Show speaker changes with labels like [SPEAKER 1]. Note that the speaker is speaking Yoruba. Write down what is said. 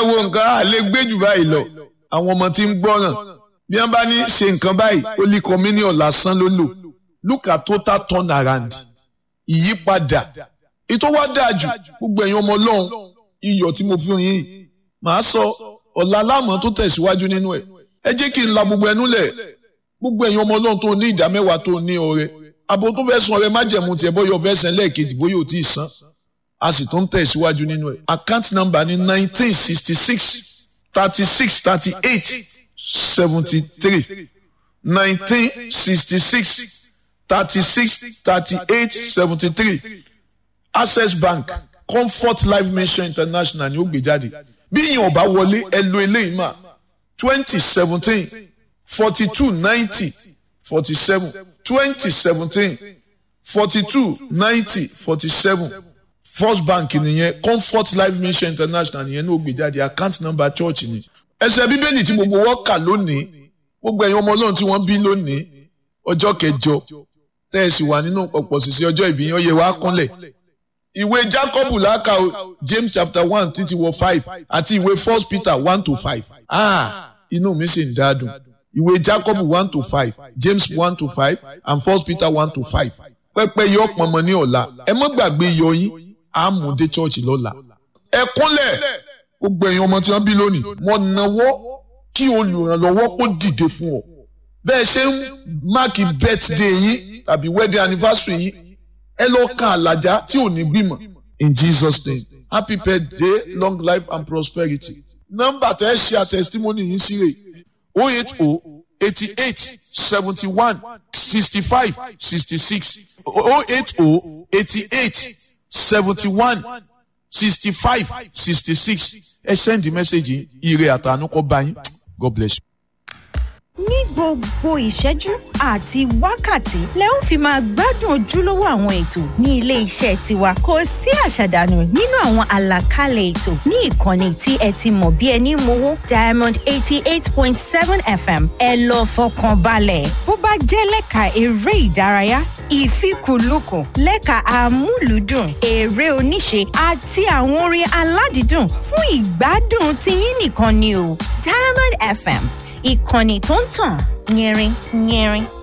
[SPEAKER 1] wo nǹkan á lè gbé jù báyìí lọ àwọn ọmọ tí ń gbọ́ràn bí wọ́n bá ní ṣe nǹkan báyìí ó lè communion lásán ló lò look at total turn around ìyípadà ètò wa dáa jù gbogbo ẹ̀yin ọmọ ọlọ́run iyọ̀ tí mo fi hàn yín màá sọ ọ̀la aláàmọ́ tó tẹ̀síwájú nínú ẹ̀ ẹ jẹ́ kí n la gbogbo ẹnu lẹ̀ gbogbo ẹ̀yin ọmọ ọlọ́run tó ní ìdá mẹ́wàá tó ní ọrẹ abo tó fẹ́ sun ọrẹ májẹ̀mú tiẹ̀ bóyá ọfẹ́ sẹ́ lẹ́ẹ̀kejì bóyá ò tí ì san a sì tún tẹ̀síwájú nínú ẹ̀ account number ní nineteen sixty six thirty six thirty eight seventy three nineteen sixty six thirty six thirty eight seventy three access bank comfort life mission international ni ó gbé jáde bí yìnyín ọba wọlé ẹ lo eléyìí mà twenty seventeen forty two ninety forty seven twenty seventeen forty two ninety forty seven first bank nìyẹn comfort life mission international nìyẹn ní ó gbé jáde account number church ni ẹsẹ̀ bíbélì tí gbogbo wọn kà lónìí gbogbo ẹ̀yin ọmọ ọlọ́run tí wọ́n bí lónìí ọjọ́ kẹjọ tẹ́ ẹ sì wà nínú ọ̀pọ̀ sísè ọjọ́ ìbí yẹn ó yẹ wá kúnlẹ̀ ìwé jacob láka o james chapter one títí wọ five àti ìwé first peter one to five ah inú mi sì ń dádùn ìwé jacob one to five james one to five and first peter one to five pẹ́pẹ́ yọ pọnmọ ní ọ̀la ẹ mọ́ gbàgbé iyọ̀ yín àmúdé church lọ́la ẹ kúnlẹ̀ gbogbo ẹ̀yin ọmọ tí wọ́n bí lónìí wọ́n náwó kí olùrànlọ́wọ́ kó dìde fún ọ bẹ́ẹ̀ ṣe ń máàkì birthday yín tàbí wedding anniversary yín ẹ lọ ka àlàjá tí ò ní gbìmọ̀ in jesus name happy birthday long life and prosperity nọ́mbà tẹ́ ẹ ṣe àtẹ̀sítímọ́nì yín sí rè o eight o eighty eight seventy one sixty five sixty six o eight o eighty eight seventy one sixty five sixty six ẹ send the message ire àtànú kọ bá yín god bless you.
[SPEAKER 2] ní gbogbo ìṣẹ́jú àti wákàtí lẹ ń fi máa gbádùn ojúlówó àwọn ètò ní ilé iṣẹ́ tiwa kò sí àṣàdànù nínú àwọn àlàkalẹ̀ ètò ní ìkànnì tí ẹ ti mọ̀ bí ẹni mowó diamond eighty eight point seven fm ẹ lọ fọkàn balẹ̀ bó bá jẹ́ lẹ́ka eré ìdárayá ìfikùnlukùn lẹ́ka amúlùúdùn eré oníṣe àti àwọn orin aládìídùn fún ìgbádùn tiyín nìkan ni o diamond fm ìkànnì tó ń tàn yẹrin yẹrin.